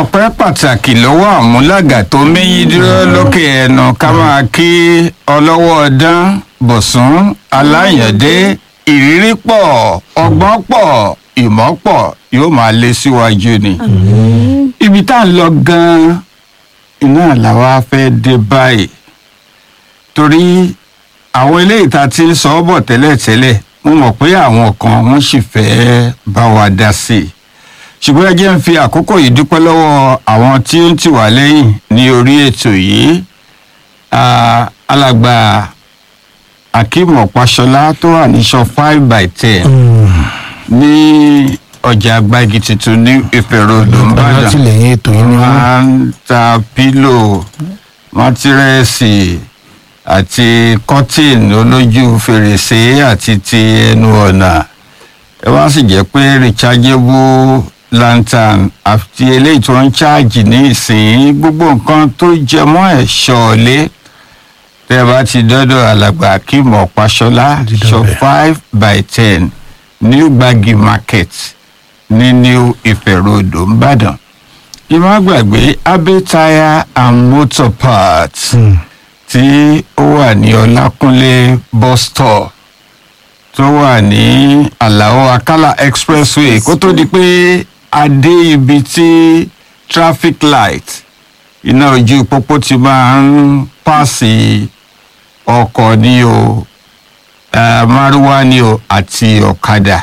ọpẹ́ pàtàkì lọ́wọ́ àmúlàgà tó méyí dúró lókè ẹnu ká máa kí ọlọ́wọ́ ọdán bọ̀sùn aláyàndé ìrírí pọ̀ ọgbọ́n pọ̀ ìmọ̀ pọ̀ yóò máa lé síwájú ni. ibi tá à ń lọ gan-an iná làwa fẹ́ dé báyìí torí àwọn eléyìí tá a ti ń sọ ọ́ bọ̀ tẹ́lẹ̀tẹ́lẹ̀ mo mọ̀ pé àwọn kan wọ́n sì fẹ́ bá wa dá sí i ṣùgbọ́n ẹ jẹ́ ń fi àkókò yìí dúpẹ́ lọ́wọ́ àwọn tí ó ń tì wá lẹ́yìn ní orí ètò yìí Ah, alàgbà akeem ọ̀páṣọlá tó wà ní sọ five by ten ní ọjà agbági tuntun ní ìfẹ́ road ńbàdàn alátìlẹyìn ètò yìí ni wọn. máa ń ta pílò mátírẹ́sì àti kọ́tìn olójú fèrèsé àti ti ẹnu ọ̀nà ẹ wá sì jẹ́ pé rechargeable lantern àti eléyìí tó ń ṣáàjì ní ìsìn gbogbo nǹkan tó jẹ mọ́ ẹ̀ṣọ́ ọ̀lé tẹ́ ẹ bá ti dọ́dọ̀ alàgbà akeem ọ̀páṣọlá Dídọ̀ shop bẹ́ẹ̀. five by ten new gbagi market ní new ife road ńbàdàn ìmọ̀ gbàgbé abe tire and motor parts Hmm. tí ó wà ní ọlákúnlé bus stop tó wà ní àlàó akálà expressway kó tó di pé a dé ibi tí traffic light iná ojú pópó ti máa ń pàṣẹ ọkọ̀ ní o eh, márúwá ní o àti ọ̀kadà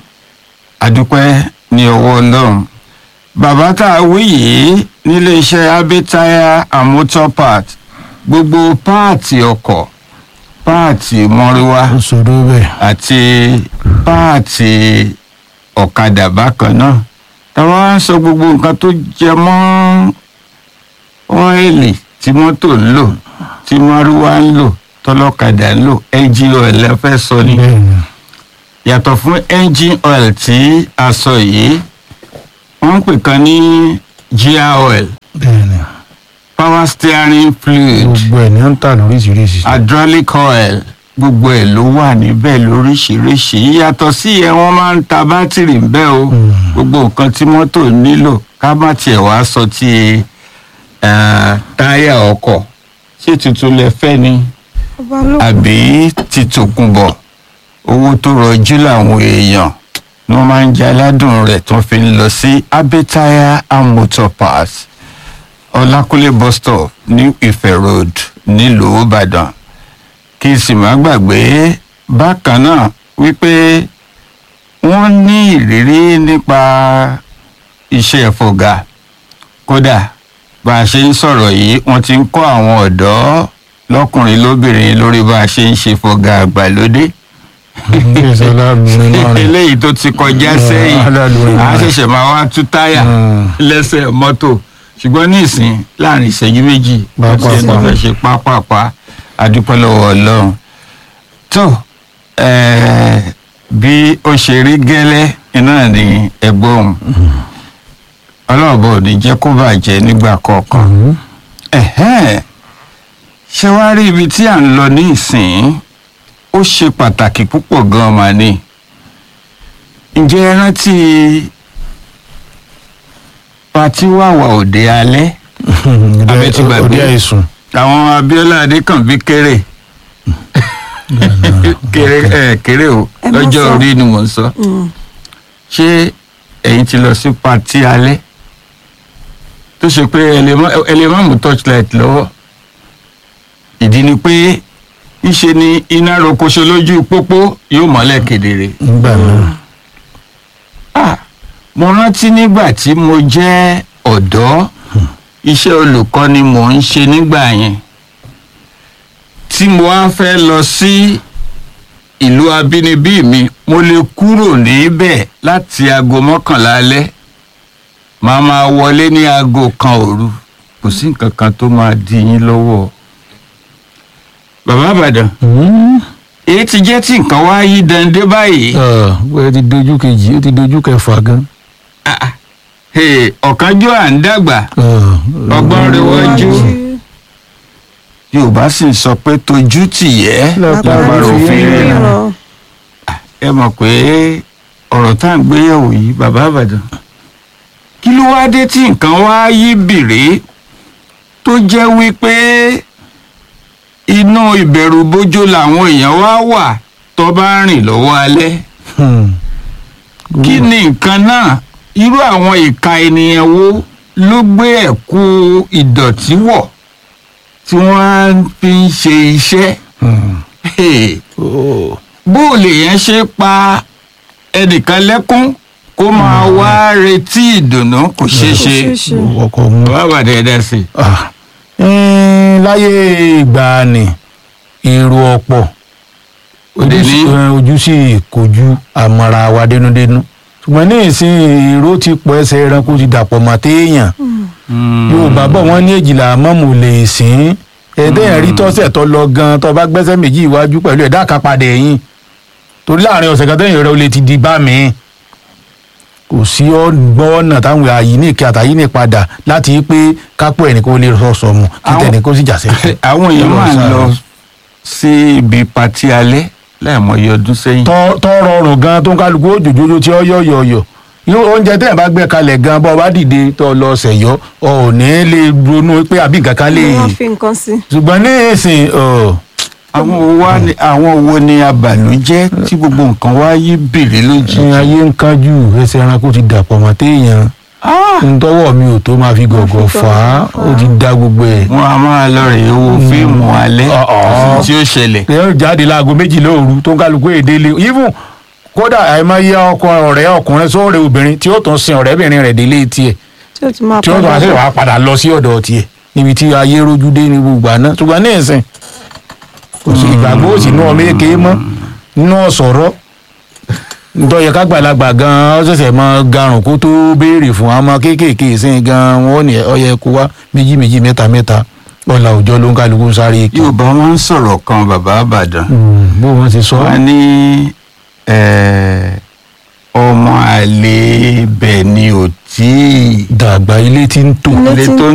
adúpẹ́ ní ọwọ́ ọlọ́run bàbá tá a wí yìí nílé iṣẹ́ abẹ́táyà and motor part gbogbo páàtì ọkọ̀ páàtì mọ́rúwá ó ṣòro bẹ́ẹ̀. àti páàtì ọ̀kadà bákan náà táwa ń sọ gbogbo nǹkan tó jẹ mọ́ ọ́ìlì tí mọ́tò ń lò tí márúwá ń lò tọ́lọ́kadà ń lò engine oil ẹ fẹ́ sọ ni bẹ́ẹ̀ni yàtọ̀ fún engine oil tí a sọ yìí wọ́n ń pè kan ní gear oil bẹ́ẹ̀ni power steering fluid gbogbo ẹ̀ ní ó ń tà lóríṣiríṣi. hydraulic oil gbogbo ẹ̀ ló wà níbẹ̀ lóríṣiríṣi yàtọ̀ sí ẹ̀ wọ́n máa ń ta bátìrì ńbẹ̀ o Mm. gbogbo nǹkan tí mọ́tò nílò ká má tiẹ̀ wá sọ ti eh, táyà ọkọ̀ ṣé tuntun lẹ fẹ́ ni àbí ti tòkunbọ̀ owó tó rọjú làwọn èèyàn ni wọ́n máa ń jẹ aládùn rẹ̀ tó fi ń lọ sí abẹ́táyà and motor parts ọlákúnlé bus stop ní ìfẹ́ road nílùú ìbàdàn kí n sì má gbàgbé bákan náà wípé wọ́n ní ìrírí nípa iṣẹ́ fọ̀gà kódà bá a ṣe ń sọ̀rọ̀ yìí wọ́n ti ń kọ́ àwọn ọ̀dọ́ lọ́kùnrin lóbìnrin lórí bá a ṣe ń ṣe fọ̀gà àgbàlódé ìgbésẹ̀ aládùúrin náà rẹ̀. eléyìí tó ti kọjá sẹ́yìn aládùúrin a náà rẹ̀. ṣẹ̀ṣẹ̀ máa wá tú táyà Mm. lẹ́sẹ̀ mọ́tò ṣùgbọ́n ní ìsìn láàrin ìṣẹ́jú méjì Pápápá. ọ̀sẹ̀ tó fẹ́ ṣe pápápá adúpẹ́ lọ́wọ́ ọlọ́run tó eh, bí ó ṣe rí gẹ́lẹ́ iná ní ẹ̀gbọ́n ọlọ́ọ̀bọ ò ní jẹ́ kó bàjẹ́ nígbà kọ̀ọ̀kan Mhm. ẹ̀hẹ́n ṣé wàá rí ibi tí à ń lọ ní ìsìn ó ṣe pàtàkì púpọ̀ gan-an mà ní ǹjẹ́ ẹ rántí pati wàwà òde alẹ́ Abẹ́ ti gbàgbé. òde àìsùn. àwọn abiola adékànbí kéré kéré ẹ kéré o Ẹ má lọ́jọ́ sọ. orí ni mò ń sọ ṣé ẹ̀yin ti lọ sí pati alẹ́ tó ṣe pé ẹ lè má- ẹ lè má mú torchlight lọ́wọ́ ìdí ni pé ńṣe ni iná rokoṣo lójú pópó yóò mọ́lẹ̀ kedere. nígbà náà. Ah, mo rántí nígbà tí mo jẹ́ ọ̀dọ́ iṣẹ́ olùkọ́ ni mò ń ṣe nígbà yẹn tí mo wá fẹ́ lọ sí ìlú abínibí mi mo lè kúrò níbẹ̀ láti aago mọ́kànlá alẹ́ màá máa wọlé ní aago kan òru kò sí nǹkan kan tó máa di yín lọ́wọ́ bàbá àbàdàn Mhm. èyí ti jẹ́ tí nǹkan wá yí dande báyìí. Ah, ó ti dojú kejì ó ti dojú kẹfà gan. Ah, ah. Hey, ọ̀kánjọ́ à ń dàgbà Ah, ọgbọ́n rẹ̀ wájú yorùbá sì ń sọ pé tójú tìyẹ́ lágbára òfin rẹ̀ náà ẹ mọ̀ pé ọ̀rọ̀ tá à ń gbéyẹ̀wò yìí bàbá àbàdàn kí ló wá dé tí nǹkan wá yí bìrì tó jẹ́ wípé inú ìbẹ̀rù bójó làwọn èèyàn wá wà tó bá rìn lọ́wọ́ alẹ́ Hmm. kí ni nǹkan náà irú àwọn ìka ènìyàn wo ló gbé ẹ̀kú ìdọ̀tí wọ̀ tí wọ́n fi ń ṣe iṣẹ́ Hmm. Hey, Oh. bó o lè yẹn ṣe pa ẹnìkan lẹ́kún kó máa wá retí ìdùnnú kò ṣeé ṣe ṣe. ọkọ̀ mu. bàbá dẹ́dẹ́ sí i. Ah. Eh, láyé ìgbàanì èrò ọ̀pọ̀ Òde ojú ní? sí- eh, ojú sì kojú àmọ́ra wa dénúdénú ṣùgbọ́n ní ìsìn èrò ti pọ̀ ẹsẹ̀ ẹranko ti dàpọ̀ mọ́ téèyàn yorùbá bọ̀ wọ́n ní èjìlá mọ́mù lè sìn ẹ̀ẹ́dẹ́yìn rí tọ́sẹ̀ tó lọ gan tó bá gbẹ́sẹ̀ méjì iwájú pẹ̀lú ẹ̀dá kan padà ẹ̀yìn torí láàrin ọ̀sẹ̀ kan tẹ́yìn rẹ̀ ó lè ti di bá mi kò sí ọgbọ́n ọ̀nà táwọn àyíníkì àtàyíní padà láti pé kápò ẹnìkan ó lè sọ̀sọ̀ mu kí Àwọn- tẹnìkan ó sì jà sẹ́kù. àwọn èèyàn máa ń lọ sí ibi patí alẹ́ láìmọye ọdún sẹ́yìn. tọ́ tọ́ rọrùn gan tó ń kálukú òjòjòjò tí ó yọ yọ yọ yóò oúnjẹ tẹ́yìn bá gbé kalẹ̀ gan bọ́ ọ bá dìde tó lọ ṣẹ̀yọ́ ọ ò ní lè ronú pé àbí nǹkan kan lè wọ́n fi nǹkan sí. ṣùgbọ́n ní ìsìn ọ̀ àwọn wo wá ní àwọn wo ni abànújẹ́ tí gbogbo nǹkan wá yí bèrè lójijì. ní ayé ń kánjú ẹsẹ̀ ẹranko ti dàpọ̀ mọ́ téèyàn ntọ́wọ́ mi ò tó máa fi gọ̀gọ̀ fà á ó ti da gbogbo ẹ̀. wọn a máa lọ rè wo fíìmù alẹ́ Ọ̀ọ́. tí ó ṣẹlẹ̀. èèyàn jáde láago méjìlá òru tó ń kálukú èdè lé even kódà àìmọye ọkọ ọ̀rẹ́ ọkùnrin sóòrè obìnrin tí ó tún sin ọ̀rẹ́bìnrin rẹ̀ délé tiẹ̀ tí ó ti máa tí ó tún padà àṣẹ bọ̀. wàá padà lọ sí ọ̀dọ̀ tiẹ̀ níbi tí ayé rojú dé ní gbogbo àná ṣùgbọ́n ní ìsìn kò sí ìgbàgbọ́ òsì inú ọmọ èké mọ́ nínú ọ̀sọ̀rọ̀ ntọ́yẹ kágbàlagbà gan-an ó ṣẹ̀ṣẹ̀ mọ garùn kó tó béèrè fún ọmọ kéékèèké ìsìn gan-an wọn ò ní ọyẹ kó wá méjì méjì mẹ́ta mẹ́ta ọ̀là òjọ́ ló ń kálukú ń sáré kí. yorùbá máa ń sọ̀rọ̀ kan bàbá àbàdàn bó wọn ti sọ. wọn ní eh, ọmọ àlè bẹ̀ ni ò tí ì dàgbà ilé tí ń tò. Ilé ilé tí ń tó ń